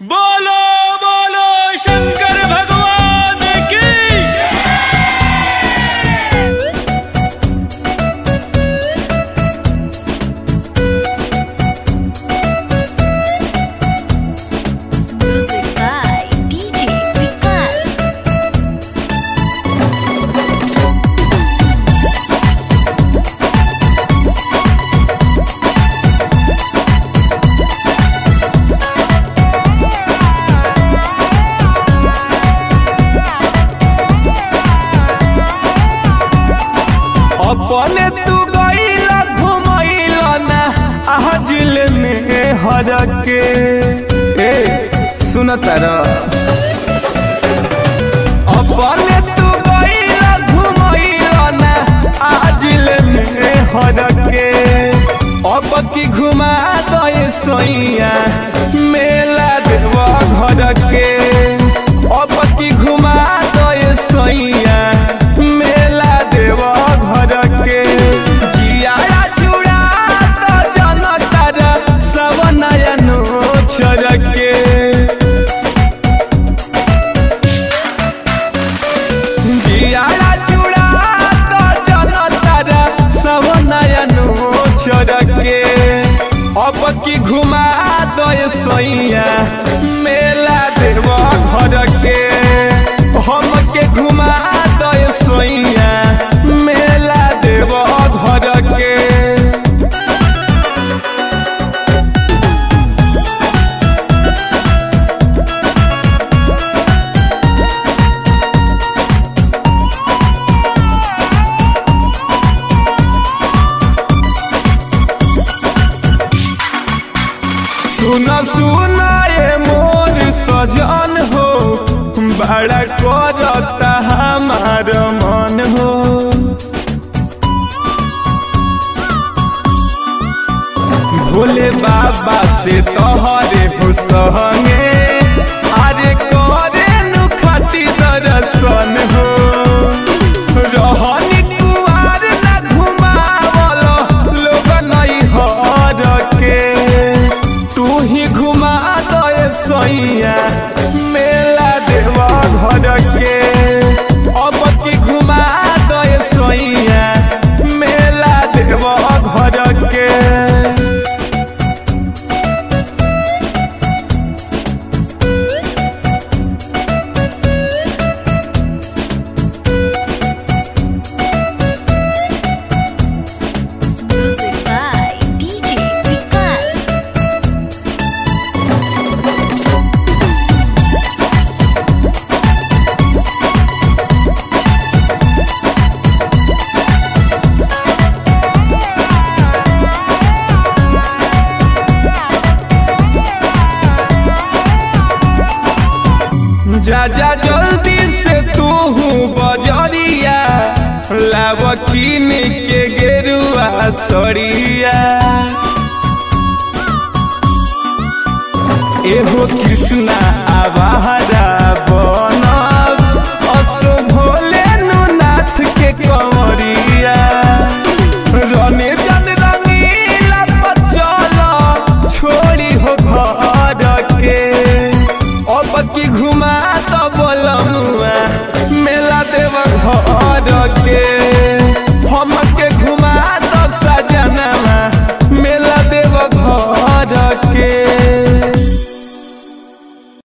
बोलो बोलो शंकर भगवान की Music by DJ Vikas. अपने तू गईला घुमैला ना आजिल में हर के ए सुन तारा अपने तू गईला घुमैला ना आजिल में हर के अब की घुमा दे सैया मेला देवा घर के अब की घुमा दे सैया मेला देवा घर के जियारा चूड़ा तो जनतर सब नयनो छोड़ के जियारा चूड़ा तो जनतर सब नयनो छोड़ के अब की घुमा दो सैया मेला देव घर के हम के घुमा दो सैया मेला देव घर के सुन सुन ये मोर सजन हो बड़ा करता हमार मन हो भोले बाबा से तोहरे हो सहंगे अरे करे नु खाती दर्शन हो रहनी कुआर ना घुमावलो लोग नहीं हर के तू ही घुमा दे सैया मेला देवा घर के अब की घुमा दे सैया मेला देवा घर के Music by DJ Vikas. जा जा जल्दी से तू बजरिया लाव कीन के गेरुआ सड़िया एहो कृष्णा आवाज